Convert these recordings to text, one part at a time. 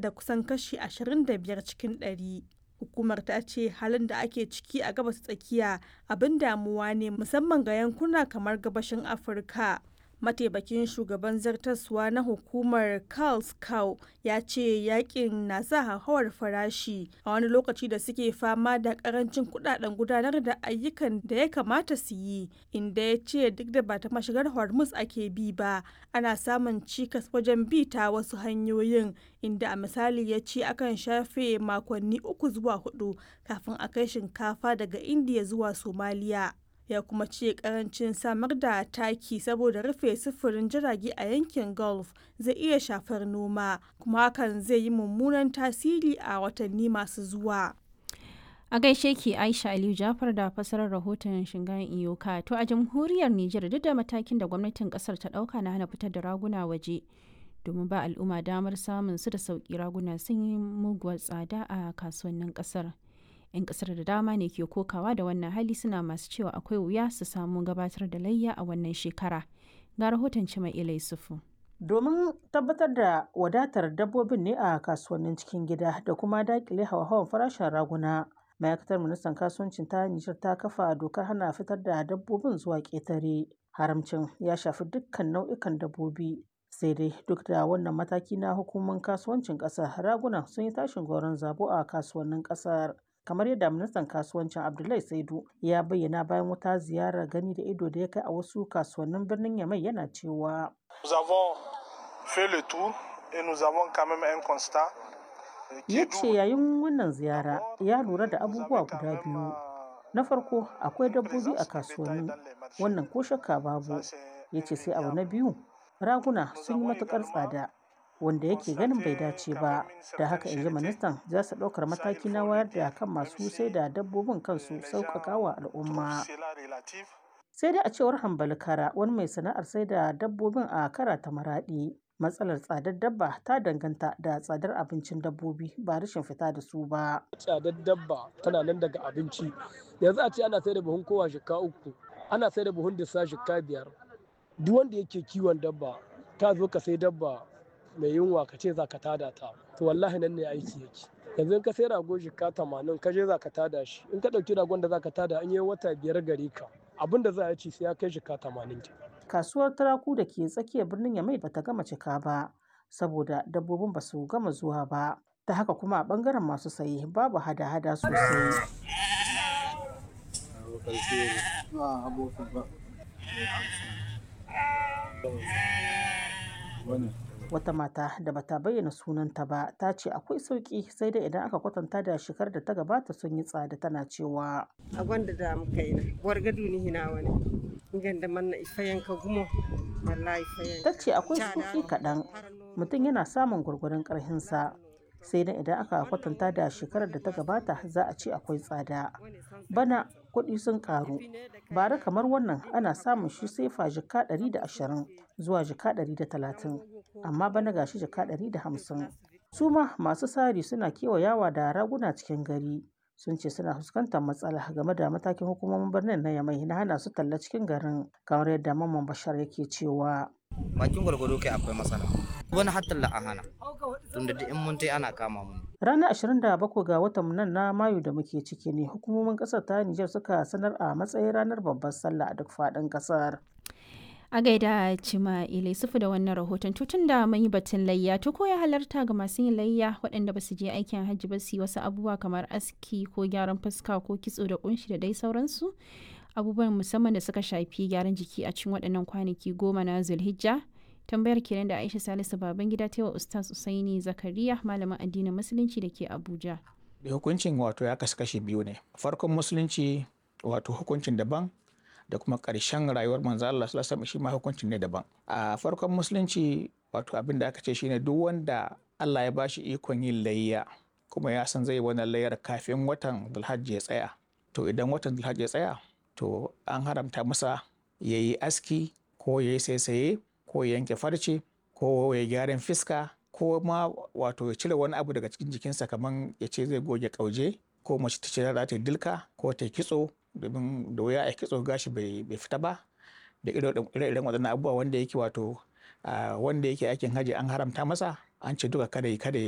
da kusan kashi 25 cikin ɗari. Hukumar ta ce halin da ake ciki a gabas tsakiya abin damuwa ne musamman ga yankuna kamar gabashin Afirka. Mataimakin shugaban zartaswa na hukumar Karl Skau ya ce yakin na sa hauhawar farashi a wani lokaci da suke fama da karancin kudaden gudanar da ayyukan da ya kamata su yi inda ya ce duk da ba ta mashigar Hormuz ake bi ba ana samun cikas wajen bi ta wasu hanyoyin inda a misali ya ce akan shafe makonni uku zuwa hudu kafin a kai shinkafa daga Indiya zuwa Somaliya. ya kuma ce karancin samar da taki saboda rufe sufurin jirage a yankin gulf zai iya shafar noma kuma hakan zai yi mummunan tasiri a watanni masu zuwa a gaishe ki aisha aliyu jafar da fasarar rahoton shingan iyoka to a jamhuriyar nijar duk da matakin da gwamnatin kasar ta dauka na hana fitar da raguna waje domin ba al'umma damar samun su da sauki raguna sun yi muguwar tsada a kasuwannin kasar 'yan kasar da dama ne ke kokawa da wannan hali suna masu cewa akwai wuya su samu gabatar da layya a wannan shekara ga rahoton cima ilai sufu domin tabbatar da wadatar dabbobin ne a kasuwannin cikin gida da kuma dakile hawa-hawan farashin raguna ma'aikatar ministan kasuwancin ta nijar ta kafa dokar hana fitar da dabbobin zuwa ƙetare haramcin ya shafi dukkan nau'ikan dabbobi sai dai duk da wannan mataki na hukumar kasuwancin ƙasar raguna sun yi tashin goron zabo a kasuwannin ƙasar kamar yadda ministan kasuwancin abdullahi saidu ya bayyana bayan wata ziyarar gani da ido da ya kai a wasu kasuwannin birnin yamai yana cewa ya ce yayin wannan ziyara ya lura da abubuwa guda biyu na farko akwai dabbobi a kasuwanni wannan ko shakka babu ya ce sai abu na biyu raguna sun yi matukar tsada wanda yake ganin bai dace ba da haka in ji ministan za su ɗaukar mataki na wayar da kan masu sai da dabbobin kansu sauƙaƙa wa al'umma sai dai a cewar hambali kara wani mai sana'ar sai da dabbobin a kara ta maraɗi matsalar tsadar dabba ta danganta da tsadar abincin dabbobi ba rashin fita da su ba tsadar dabba tana nan daga abinci yanzu a ce ana sai da buhun kowa shika uku ana sai da buhun disa shika biyar duk wanda yake kiwon dabba ta zo ka sai dabba mai yunwa ka ce za ka tada ta to wallahi nan ne aiki yake yanzu in ka sai rago shika tamanin ka je za ka tada shi in ka ɗauki ragon da za ka tada an yi wata biyar gare ka abin da za a ci sai ya kai shika tamanin ke. kasuwar turaku da ke tsakiyar birnin yamai bata gama cika ba saboda dabbobin ba su gama zuwa ba ta haka kuma a bangaren masu saye babu hada-hada sosai wata mata da bata bayyana sunanta ba ta ce akwai sauki sai dai idan aka kwatanta da shekarar da ta gabata sun yi tsada tana cewa a gwanda da muka yi na wargadu ni hina wani ganda manna ifayen ka gumo wallahi ifayen ta ce akwai sauki kaɗan mutum yana samun gwargwaron ƙarhinsa sai dai idan aka kwatanta da shekarar da ta gabata za a ce akwai tsada bana kuɗi sun ƙaru bara kamar wannan ana samun shi sai fa jika 120 zuwa jika 130 amma bana gashi jika 150 su ma masu sari suna kewayawa da raguna cikin gari sun ce suna fuskantar matsala game da matakin hukumomin birnin na yamai na hana su talla cikin garin kamar yadda mamman bashar yake cewa bakin gwargwado kai akwai matsala wani hatta la hana tunda da in mun tai ana kama mu ranar 27 ga watan nan na mayu da muke ciki ne hukumomin kasar ta Nijar suka sanar a matsayin ranar babbar sallah a duk faɗin kasar a gaida cima ilai sufu da wannan rahoton tutun da mun yi batun layya to ko ya halarta ga masu yin layya waɗanda ba su je aikin hajji ba su yi wasu abubuwa kamar aski ko gyaran fuska ko kitso da kunshi da dai sauransu abubuwan musamman da suka shafi gyaran jiki a cikin waɗannan kwanaki goma na zulhijja tambayar kenan da aisha salisu baban gida ta wa ustaz usaini zakariya malamin addinin musulunci da ke abuja da hukuncin wato ya kasu kashi biyu ne farkon musulunci wato hukuncin daban da kuma ƙarshen rayuwar manzo Allah sallallahu alaihi shi ma hukuncin ne daban a farkon musulunci wato abin da aka ce shine duk wanda Allah ya bashi ikon yin layya kuma ya san zai wannan layyar kafin watan Dhulhajj ya tsaya to idan watan Dhulhajj ya tsaya to an haramta masa ya yi aski ko ya yi saisaye ko ya yanke farce ko ya gyaran fiska ko ma wato ya cire wani abu daga cikin jikinsa kamar ya ce zai goge kauje ko mace ta ce za ta dilka ko ta kitso domin da wuya a kitso gashi bai fita ba da ire-iren waɗannan abubuwa wanda yake wato wanda yake aikin haji an haramta masa an ce duka kada yi kada ya yi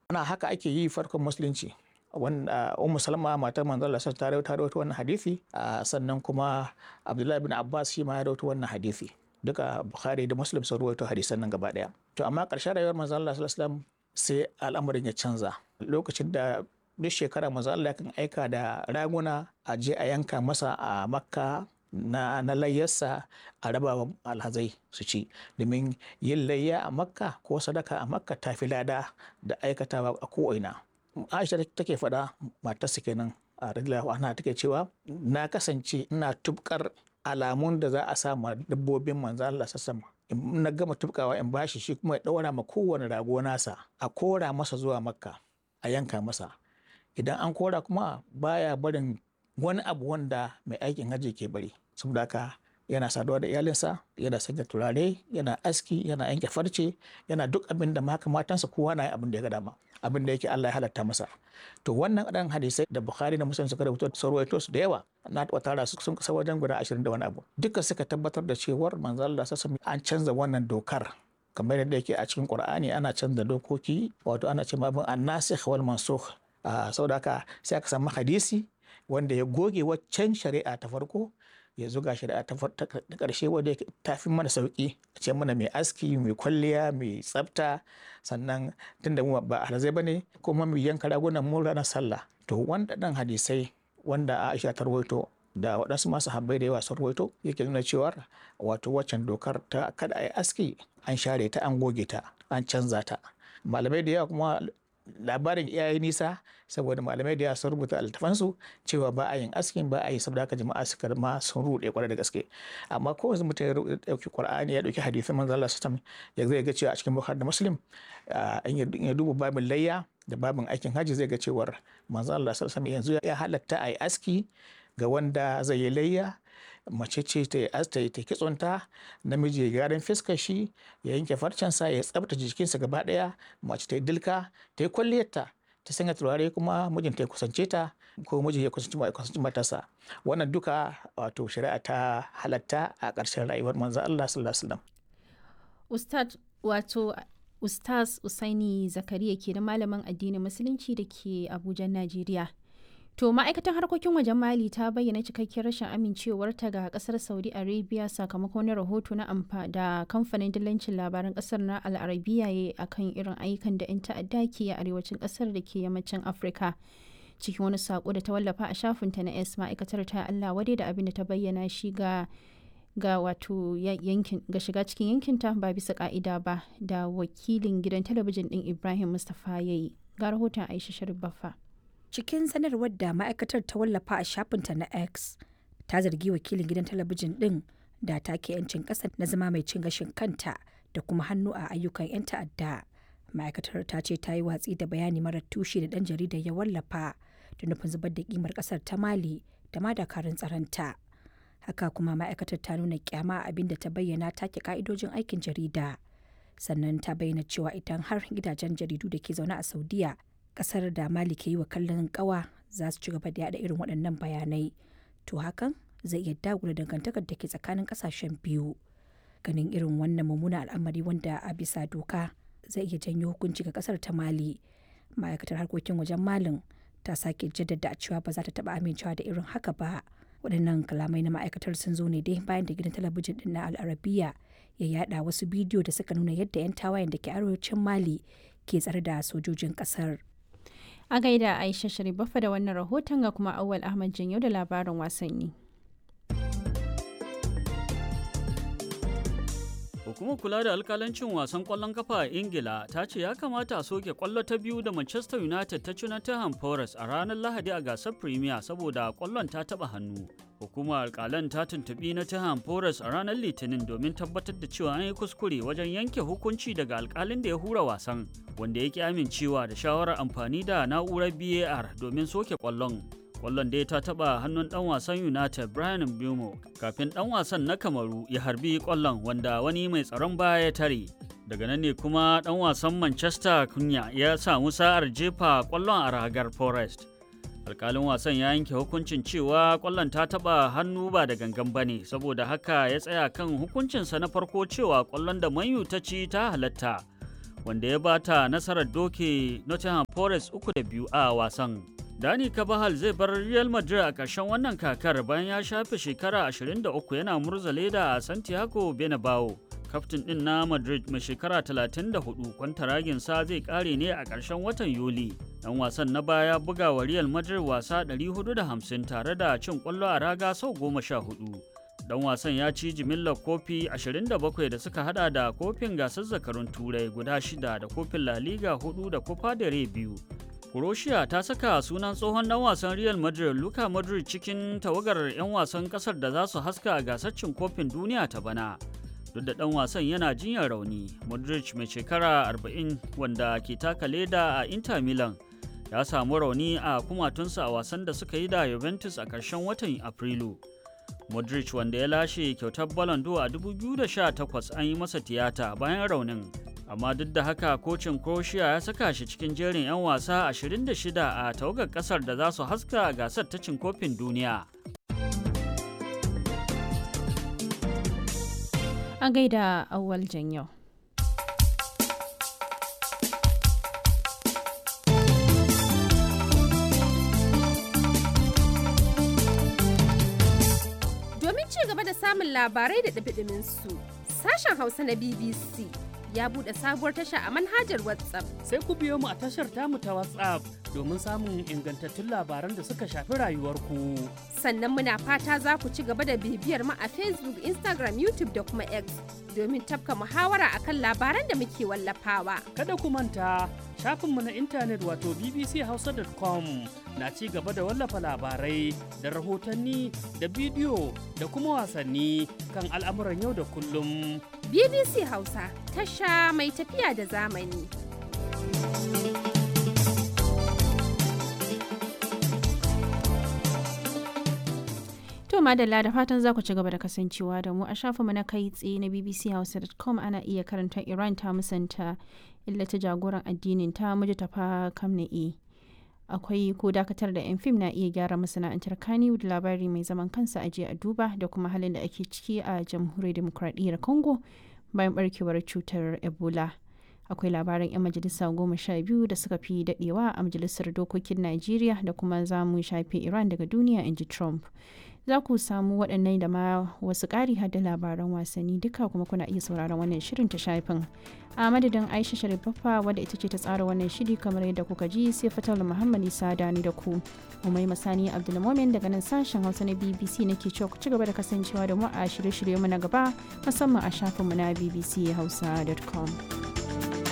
ana haka ake yi farkon musulunci wanda ummu salma matar manzo Allah ta rawaito ta rawaito wannan hadisi sannan kuma abdullahi bin abbas shi ma ya rawaito wannan hadisi duka bukhari da muslim sun rawaito hadisan nan gaba daya to amma ƙarshen rayuwar manzo Allah sallallahu alaihi wasallam sai al'amarin ya canza lokacin da duk shekara manzo Allah kan aika da raguna a je a yanka masa a makka na, na layyarsa a raba wa alhazai su ci domin yin layya a makka ko sadaka a makka ta fi lada da aikatawa a ko'ina aisha take faɗa matarsa kenan a radiyallahu anha take cewa na kasance ina tubkar alamun da za a sa ma dabbobin manzo Allah sassama in na gama tubkawa in bashi shi kuma ya ɗaura ma kowane rago nasa a kora masa zuwa makka a yanka masa idan an kora kuma baya barin wani abu wanda mai aikin hajji ke bari saboda haka yana saduwa da iyalinsa yana sanya turare yana aski yana yanke farce yana duk abin da maka matansa kowa na abin da ya ga dama abin da yake Allah ya halatta masa to wannan dan hadisai da Bukhari da Muslim suka rubuta sarwaito su da yawa na taɓa tara su sun kasa wajen guda 20 da wani abu duka suka tabbatar da cewar manzo Allah sassa an canza wannan dokar kamar yadda yake a cikin Qur'ani ana canza dokoki wato ana cewa abin annasikh wal mansukh saboda haka sai aka samu hadisi wanda ya goge waccan shari'a ta farko ya zuga shari'a ta ƙarshe wadda ta fi mana sauƙi a ce mana mai aski mai kwalliya mai tsafta sannan tunda mu ba alhazai ba ne kuma mai yanka ragunan mu ranar sallah to wanda ɗan hadisai wanda Aisha ta rawaito da waɗansu masu habbai da yawa sun rawaito yake nuna cewa wato waccan dokar ta kada a yi aski an share ta an goge ta an canza ta malamai da yawa kuma labarin iyaye nisa saboda malamai da yawa sun rubuta altafansu cewa ba a yin askin ba a yi saboda haka jama'a suka ma sun ruɗe kwarai da gaske amma ko yanzu mutum ya ɗauki qur'ani ya ɗauki hadisin manzo Allah sallallahu ya zai ga cewa a cikin bukhari da muslim in ya duba babin layya da babin aikin haji zai ga cewar manzo Allah sallallahu yanzu ya halatta a yi aski ga wanda zai yi layya mace ce ta yi ta yi kitsonta namiji ya gyaran fiskar shi ya yanke farcensa ya tsabtace jikinsa gaba daya mace ta yi dilka ta yi kwalliyarta ta sanya turare kuma mijinta ya kusance ta ko miji ya kusanci matarsa wannan duka wato shari'a ta halatta a ƙarshen rayuwar manzo Allah sallallahu alaihi wasallam ustad wato ustaz usaini zakariya ke da malamin addinin musulunci da ke abuja najeriya To ma'aikatan harkokin wajen Mali ta bayyana cikakkiyar rashin amincewarta ga kasar Saudi Arabia sakamakon wani rahoto na amfa da kamfanin dillancin labaran kasar na Al'arabiya ya akan irin ayyukan da 'yan ta'adda ke a arewacin kasar da ke yammacin Afirka. Cikin wani sako da ta wallafa a shafinta na S ma'aikatar ta Allah wadai da abin da ta bayyana shi ga ga wato yankin ga shiga cikin yankinta ba bisa ka'ida ba da wakilin gidan talabijin din Ibrahim Mustapha yayi. Ga rahoton Aisha Sharif Baffa. cikin sanarwar da ma'aikatar ta wallafa a shafinta na x ta zargi wakilin gidan talabijin din da take 'yancin ƙasa na zama mai cin gashin kanta da kuma hannu a ayyukan 'yan ta'adda ma'aikatar ta ce ta yi watsi da bayani marar tushe da ɗan jaridar ya wallafa da nufin zubar da kimar ƙasar ta mali da ma dakarun tsaronta haka kuma ma'aikatar ta nuna kyama abin da ta bayyana take ka'idojin aikin jarida sannan ta bayyana cewa idan har gidajen jaridu da ke zaune a saudiya kasar da mali ke yi wa kallon kawa za su ci gaba da yada irin waɗannan bayanai to hakan zai iya dagula dangantakar da ke tsakanin kasashen biyu ganin irin wannan mummunan al'amari wanda a bisa doka zai iya janyo hukunci ga kasar ta mali ma'aikatar harkokin wajen malin ta sake jaddada cewa ba za ta taba amincewa da irin haka ba waɗannan kalamai na ma'aikatar sun zo ne dai bayan da gidan talabijin din na al'arabiya ya yada wasu bidiyo da suka nuna yadda 'yan tawayen da ke arewacin mali ke tsare da sojojin kasar A gaida Aisha Sharifafa da wannan rahoton ga kuma Awal Ahmad Janyo da labarin wasanni. Hukumar kula da alkalancin wasan kwallon kafa a Ingila ta ce ya kamata a soke kwallo ta biyu da Manchester United ta ci Nottingham Forest a ranar Lahadi a gasar Premier saboda kwallon ta taba hannu. Hukumar alkalan ta tuntubi Nottingham Forest a ranar Litinin domin tabbatar da cewa an yi kuskure wajen yanke hukunci daga alkalin da ya hura wasan, wanda ya ki amincewa da shawarar amfani da na'urar BAR domin soke kwallon. Kwallon dai ta taba hannun dan wasan United Brian Mbeumo kafin dan wasan na Kamaru ya harbi kwallon wanda wani mai tsaron baya ya tare. Daga nan ne kuma dan wasan Manchester Kunya ya samu sa'ar jefa kwallon a ragar Forest. Alkalin wasan ya yanke hukuncin cewa kwallon ta taba hannu ba da gangan bane saboda haka ya tsaya kan hukuncinsa na farko cewa kwallon da Manyu ta ci ta halatta. wanda ya bata nasarar doke Nottingham Forest uku da biyu a wasan. Dani Kabahal zai bar Real Madrid a ƙarshen wannan kakar bayan ya shafe shekara 23 yana murza leda a Santiago Bernabeu. Kaftin ɗin na Madrid mai shekara 34 kwantaraginsa zai ƙare ne a ƙarshen watan Yuli. Dan wasan na baya buga wa Real Madrid wasa 450 tare da cin ƙwallo a raga sau 14. Dan wasan ya ci jimillar kofi 27 da suka hada da kofin gasar zakarun turai guda shida da kofin La Liga 4 da Copa del Rey biyu. Croatia ta saka sunan tsohon dan wasan Real Madrid Luka Modric cikin tawagar 'yan wasan kasar da za su haska a gasar cin kofin duniya ta bana. Duk da dan wasan yana jinyar rauni, Modric mai shekara 40 wanda ke taka leda a Inter Milan ya samu rauni a kumatunsa a wasan da suka yi da Juventus a ƙarshen watan Afrilu. Modric wanda ya lashe kyautar Ballon d'Or a 2018 an yi masa tiyata bayan raunin. Amma duk da haka kocin Croatia ya saka shi cikin jerin 'yan wasa 26 a tawagar kasar da za su haska a gasar ta cin kofin duniya. A gaida awwal yau. ci gaba da samun labarai da ɗabiɗimin su sashen hausa na bbc ya buɗe sabuwar tasha a manhajar whatsapp sai ku biyo mu a tashar tamu ta whatsapp domin samun ingantattun labaran da suka shafi rayuwarku sannan muna fata za ku ci gaba da bibiyar mu a facebook instagram youtube da kuma x domin tafka muhawara akan labaran da muke wallafawa kada ku manta shafinmu na intanet wato bbchausa.com na ci gaba da wallafa labarai da rahotanni da bidiyo da kuma wasanni kan al'amuran yau da kullum. BBC Hausa tasha mai tafiya da zamani. To madalla da fatan za ku ci gaba da kasancewa da mu a shafinmu na kai tsaye na bbchausa.com ana iya karanta Iran ta musanta illata jagoran addinin ta muji tafa kamna'i. akwai ko dakatar da 'yan fim na iya gyara masana'antar kaniwood labari mai zaman kansa aje a duba da kuma halin da ake ciki a jamhuriyar demokradiyyar congo bayan barkewar cutar ebola akwai labaran 'yan majalisa goma sha biyu da suka fi dadewa a majalisar dokokin najeriya da kuma za mu shafe iran daga duniya in ji trump za ku samu waɗannan da ma wasu ƙari da labaran wasanni duka kuma kuna iya sauraron wannan shirin ta shafin a madadin aisha sharifaffa wadda ita ce ta tsara wannan shiri kamar yadda kuka ji sai fatar muhammad isa dani da ku umai masani abdulmomin daga nan sashen hausa na bbc nake cewa ku ci gaba da kasancewa da mu a shirye-shirye mu na gaba musamman a shafinmu na bbc hausa.com